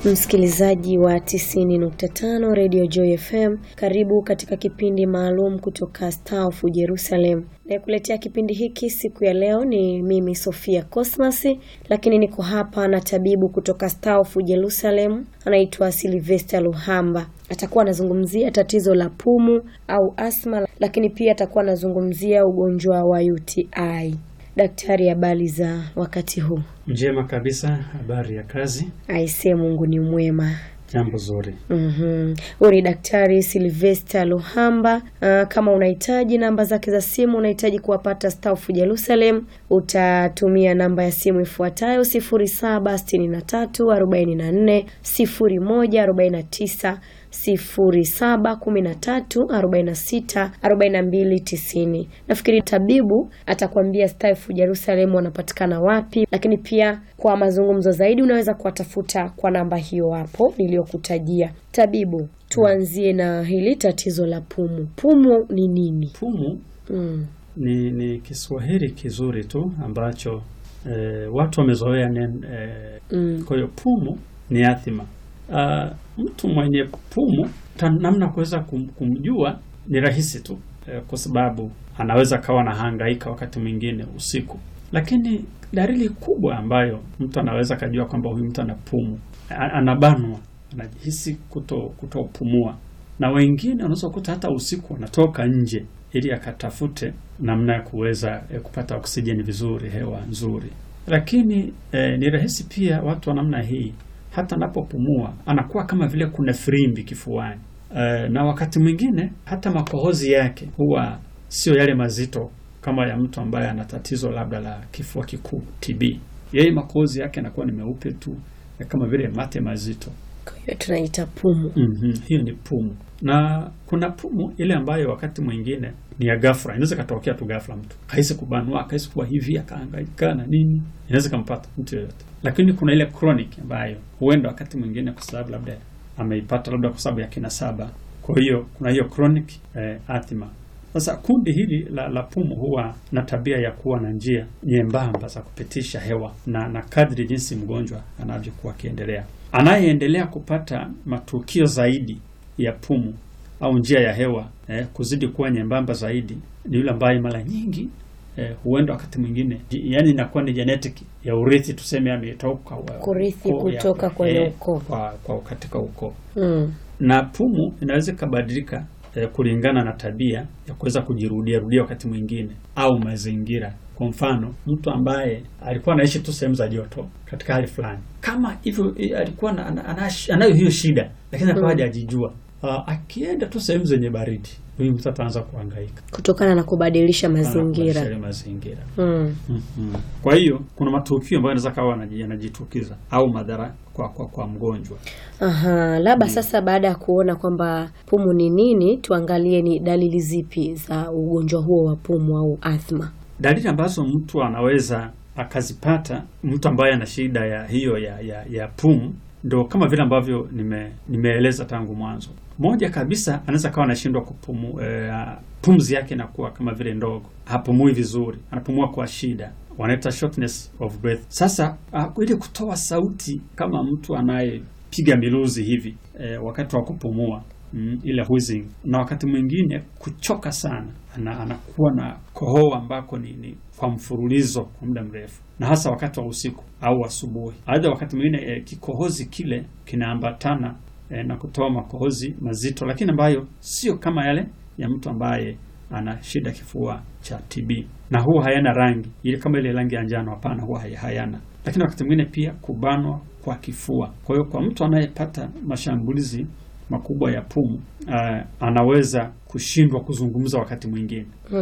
Msikilizaji wa 90.5 Radio Joy FM, karibu katika kipindi maalum kutoka Star of Jerusalem. Nayekuletea kipindi hiki siku ya leo ni mimi Sofia Cosmas, lakini niko hapa na tabibu kutoka Star of Jerusalem, anaitwa Sylvester Luhamba. Atakuwa anazungumzia tatizo la pumu au asma, lakini pia atakuwa anazungumzia ugonjwa wa UTI. Daktari, habari za wakati huu? Njema kabisa. Habari ya kazi? Aisee, Mungu ni mwema. Jambo zuri. Mhm. Huyu ni Daktari Sylvester Luhamba. Uh, kama unahitaji namba zake za simu, unahitaji kuwapata Star of Jerusalem, utatumia namba ya simu ifuatayo 0763 44 01 49 07 13 46 42 90. Nafikiri tabibu atakwambia Star of Jerusalem wanapatikana wapi, lakini pia kwa mazungumzo zaidi unaweza kuwatafuta kwa namba hiyo hapo niliyokutajia. Tabibu, tuanzie na hili tatizo la pumu. Pumu ni nini? Pumu Mm. ni, ni Kiswahili kizuri tu ambacho eh, watu wamezoea neno eh, Mm. kwa hiyo pumu ni athima. Ah, mtu mwenye pumu ta, namna kuweza kum, kumjua ni rahisi tu eh, kwa sababu anaweza kawa na hangaika wakati mwingine usiku, lakini dalili kubwa ambayo mtu anaweza kajua kwamba huyu mtu ana pumu, a- anabanwa, anajihisi kuto kutopumua, na wengine unaweza kukuta hata usiku wanatoka nje ili akatafute namna ya kuweza eh, kupata oksijeni vizuri, hewa nzuri. Lakini eh, ni rahisi pia watu wa namna hii hata anapopumua anakuwa kama vile kuna firimbi kifuani. Eh, na wakati mwingine hata makohozi yake huwa sio yale mazito kama ya mtu ambaye ana tatizo labda la kifua kikuu TB. Yeye makohozi yake yanakuwa ni meupe tu eh, kama vile mate mazito. Kwa hiyo tunaita pumu. Mhm, hiyo ni pumu, na kuna pumu ile ambayo wakati mwingine ni ya ghafla, inaweza katokea tu ghafla, mtu kahisi kubanwa, kahisi kuwa hivi, akahangaika na nini, inaweza kampata mtu yoyote. Lakini kuna ile chronic ambayo huenda wakati mwingine kwa sababu labda ameipata labda kwa sababu ya kinasaba, kwa hiyo kuna hiyo chronic eh, asthma. Sasa kundi hili la, la pumu huwa na tabia ya kuwa na njia nyembamba za kupitisha hewa na, na kadri jinsi mgonjwa anavyokuwa akiendelea, anayeendelea kupata matukio zaidi ya pumu au njia ya hewa eh, kuzidi kuwa nyembamba zaidi ni yule ambaye mara nyingi eh, huenda wakati mwingine yani inakuwa ni genetic ya urithi, tuseme ametoka wa- Kurithi ukoo ya- kutoka kwenye eh, ukoo. kwa, kwa katika ukoo Mm. na pumu inaweza ikabadilika eh, kulingana na tabia ya kuweza kujirudia rudia wakati mwingine au mazingira. Kwa mfano, mtu ambaye alikuwa anaishi tu sehemu za joto katika hali fulani, kama hivyo eh, alikuwa na- ana- ana- anayo hiyo shida, lakini akawa hajajijua. Ah, akienda tu sehemu zenye baridi, huyu mtu ataanza kuhangaika Kutokana na kubadilisha Kubadilisha mazingira. yale mazingira. Mm. Mhm. Kwa hiyo kuna matukio ambayo yanaweza kawa yanaji- yanajitukiza au madhara kwa, kwa, kwa mgonjwa. Aha, labda sasa baada ya kuona kwamba pumu ni nini, tuangalie ni dalili zipi za ugonjwa huo wa pumu au athma. Dalili ambazo mtu anaweza akazipata, mtu ambaye ana shida ya hiyo ya, ya, ya pumu, ndo kama vile ambavyo nime, nimeeleza tangu mwanzo. Moja kabisa, anaweza kawa anashindwa kupumu, eh, pumzi yake inakuwa kama vile ndogo, hapumui vizuri, anapumua kwa shida, wanaita shortness of breath. Sasa uh, ili kutoa sauti kama mtu anayepiga miluzi hivi eh, wakati wa kupumua mm, ile wheezing, na wakati mwingine kuchoka sana, ana, anakuwa na kohoa ambako ni, ni kwa mfululizo kwa muda mrefu, na hasa wakati wa usiku au asubuhi. Aidha, wakati mwingine eh, kikohozi kile kinaambatana eh, na kutoa makohozi mazito, lakini ambayo sio kama yale ya mtu ambaye ana shida kifua cha TB, na huwa hayana rangi ile kama ile rangi ya njano. Hapana, huwa hay- hayana. Lakini wakati mwingine pia kubanwa kwa kifua. Kwa hiyo kwa mtu anayepata mashambulizi makubwa ya pumu uh, anaweza kushindwa kuzungumza wakati mwingine